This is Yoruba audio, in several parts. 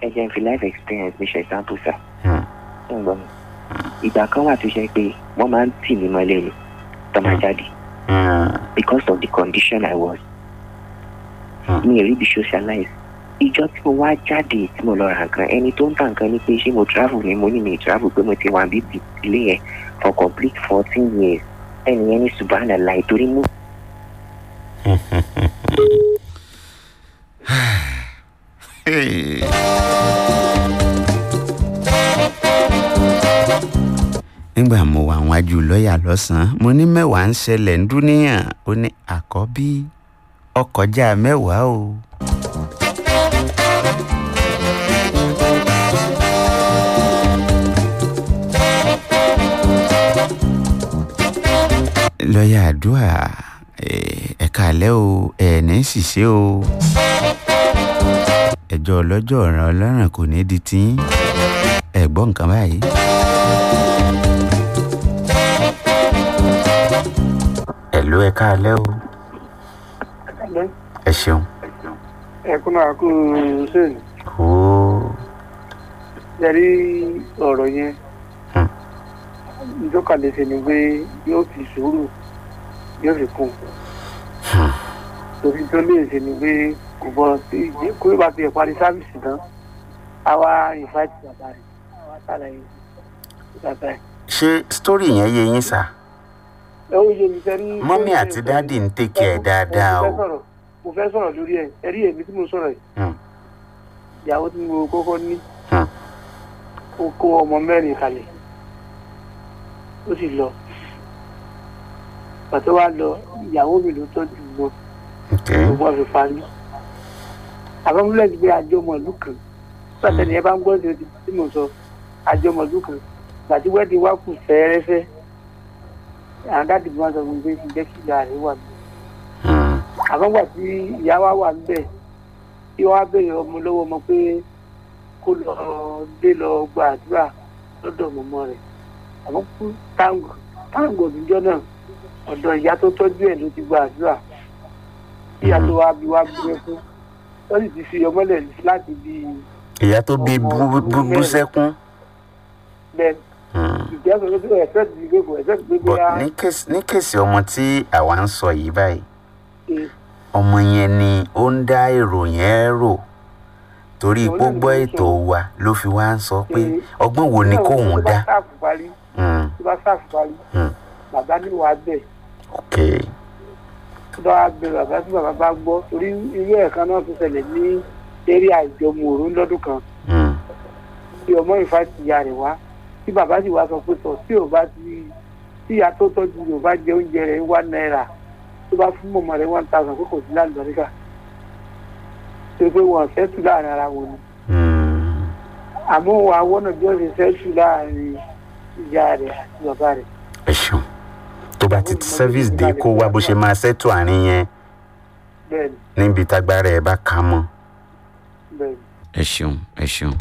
ẹ jẹ́ n fi life experience mi ṣe example sir Hmm. ṣé ń gbọ́ mi ìgbà kan wà tó ṣe pé wọ́n máa ń tì mí mọ́lẹ̀ ni tó máa jáde Hmm. because of the condition I was Hmm. mi ò rí ibi socialize ìjọ tí mo wá jáde tí mo lọ ra nǹkan ẹni tó ń ta nǹkan ni pé ṣé mo travel ni mo ní mi travel pé mo ti wà bíbí ilé yẹn for complete fourteen years ẹni yẹn ní subhanallah torí mú Hey. nígbà mo wà wájú lọ́ọ̀yà lọ́sàn-án mo ní mẹ́wàá ń ṣẹlẹ̀ ń dúníyàn ó ní àkọ́bí ọkọjá mẹ́wàá o. lọ́ọ̀yà àdúrà ẹ̀ka àlẹ́ o ẹ̀ ní ṣìṣe o ẹjọ́ ọlọ́jọ́ ọ̀ràn ọlọ́ràn kò ní di tí ẹ gbọ́ nǹkan báyìí. ẹ̀lú ẹ káalẹ́ o ẹ ṣeun. ẹkún náà kún un sẹ́yìn ó yẹrí ọ̀rọ̀ yẹn Hmm. ìjọkàlẹ̀ ṣe ni pé yóò fi sùúrù yóò fi kún Hmm. torí tó lè ṣe ni pé kò bọ̀ sí kó bá ti parí sáfìsì tán àwa ìfàtí bàbá rẹ̀ àwa sàlàyé bàbá rẹ̀. ṣé sítórì yẹn yé yín sá ẹ ó yé mi sẹ́rí. mọ́mí àti dáàdì ń tèkì ẹ̀ dáadáa mo o. fẹ́ sọ̀rọ̀ mo fẹ́ sọ̀rọ̀ lórí ẹ̀ ẹ̀rí èmi tí mo sọ̀rọ̀ yìí Hmm. ìyàwó tí mo kọ́kọ́ ní Hmm. ó kó ọmọ mẹ́rin kalẹ̀ ó sì lọ pàtó wá lọ ìyàwó mi ló tọ́jú wọn ok gbogbo wọn fi parí àbámúlẹ̀ ti gbé àjọmọ̀lú kan pàtẹ́ni ẹ bá ń gbọ́ sí ti tí mo sọ àjọmọ̀lú kan gbàtí wẹ́ẹ̀dì wá kù fẹ́ẹ́rẹ́fẹ́ àwọn dáàdì bí wọ́n sọ fún mi pé kí n jẹ́ kí ìyá rẹ̀ wà níbẹ̀ Hmm. àbágbà tí ìyá wa wà níbẹ̀ tí wọ́n á béèrè ọmọ lọ́wọ́ ọmọ pé kó lọ dé lọ gba àdúrà lọ́dọ̀ mọ́mọ́ rẹ̀ àmọ́ kú táǹgò táǹgò níjọ́ náà ọ̀dọ̀ ìyá tó tọ́jú ẹ̀ ló ti gba àdúrà tí ìyá tó wá bí wá gbé fún wọ́n sì ti fi ọmọlẹ̀ láti bí ìyá tó bí bú- bú bú sẹ́kún. bẹ́ẹ̀ Hmm. ìjẹ́ sọ pé ẹ̀fẹ́ ti gbé kò ẹ̀fẹ́ ti gbé but bóyá ní kéèsì ní kéèsì ọmọ tí àwa ń sọ yìí báyìí ṣe ọmọ yẹn ni ó ń dá èrò yẹn rò torí Òun pé ó náà ni gbọ́ mo ń ètò sọ. wa ló fi wá ń sọ pé Ṣe- ọgbọ́n wo ni kóun tó bá dá. sáàfù parí Hmm. tó bá sáàfù parí Hmm. bàbá ní wàá bẹ̀ ok tó bá bẹ bàbá tí bàbá bá gbọ́ torí irú ẹ̀kan náà tó ṣẹlẹ̀ ní eré àìjọmọ̀ òru lọ́dún kan Hmm. tí ọmọ ìfà ti ya rẹ̀ wá tí bàbá sì wá sọ pé tọ̀ tí ò bá ti tí ìyá tó tọ́jú rẹ̀ ò bá jẹ oúnjẹ rẹ̀ one náírà tó bá fún mọ̀mọ́ rẹ̀ one thousand kó kò sí lálùbáríkà tó pé wọn ṣẹ́tù láàrin ara wọn ni Hmm. àmọ́ wọn àwọn náà bí wọ́n ṣe ṣẹ́tù láàrin ìyá rẹ̀ àti bàbá rẹ̀ ẹ ṣeun tó bá ti ti service dé kó wá bó ṣe máa ṣètò àárín yẹn bẹ́ẹ̀ ni níbi tágbára ẹ bá ká mọ́. bẹ́ẹ̀ ni. ẹ ṣeun ẹ ṣeun.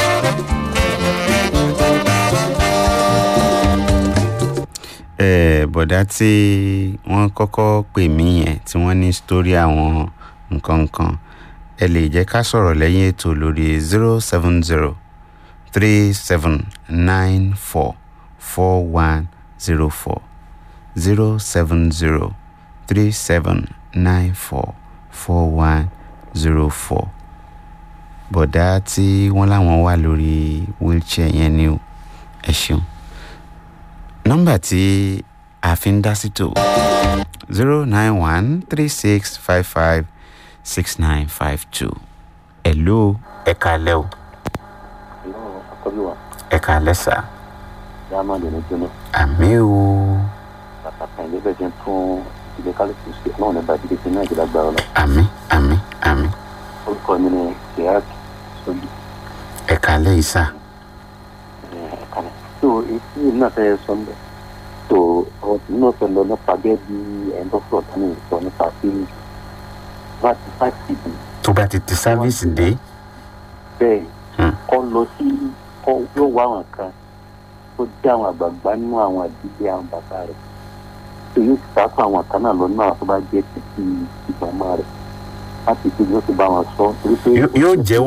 ẹ bọ̀dá tí wọ́n kọ́kọ́ pè mí yẹn tí wọ́n ní sítórí àwọn nǹkan kan ẹ lè jẹ́ ká sọ̀rọ̀ lẹ́yìn ètò lórí zero seven zero three seven nine four four one zero four zero seven zero three seven nine four four one zero four bọ̀dá tí wọ́n láwọn wà lórí wheelchair yẹn ni o ẹ ṣeun nọ́mbà tí a fi ń dá sí tò zero nine one three six five five six nine five two hello ẹ kálẹ́ o àkọ́bí wa ẹ kálẹ́ sà diamond ní jóná àmì o pàtàkì ilé bẹ́ẹ̀ jẹ́ fún ilé kálífù sí náà nípa ìdílé tí náà ìjọba gbà ọ lọ. àmì àmì àmì orúkọ mi ni sèyák sọlí ẹ kálẹ́ yìí sà ẹ̀ẹ́dẹ́gbẹ̀rún. tó etí yìí náà fẹ́ sọ ń bẹ̀ tó ọ̀sìn náà fẹ́ lọ nípa gẹ́gẹ́ bí ẹ̀ńdọ́fọ̀ tani sọ nípa pé láti fáìsì bì tó bá ti ti sáfíìsì dé bẹ́ẹ̀ Hmm. kọ́ lọ sí kọ́ yóò wá àwọn kan tó jẹ́ àwọn àgbààgbà nínú àwọn àdílé àwọn bàbá rẹ̀ tó yóò sì sáfù àwọn kan náà lọ náà tó bá jẹ́ títí ìgbàmọ́ rẹ̀ láti fi yóò ti bá wọn sọ torí pé Yó- yóò jẹ́